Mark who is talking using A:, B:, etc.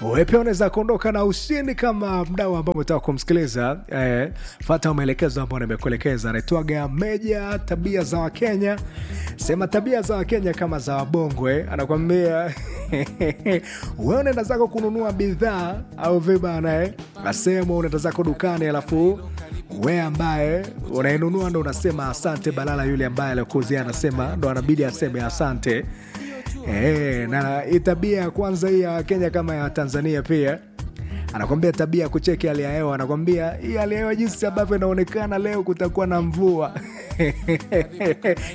A: wewe pia unaweza kuondoka na ushindi kama mdau ambao umetaka kumsikiliza eh, fata maelekezo ambayo nimekuelekeza anaitwaga meja tabia za wakenya sema tabia za wakenya kama za wabongwe anakwambia wewe unaenda zako kununua bidhaa au vibana eh? asema unaenda zako dukani alafu we ambaye unainunua ndo unasema asante balala yule ambaye alikuuzia anasema ndo anabidi aseme asante e, na hii tabia ya kwanza hii ya wakenya kama ya tanzania pia anakwambia tabia ya kucheki hali ya hewa anakwambia hii hali ya hewa jinsi ambavyo inaonekana leo kutakuwa na mvua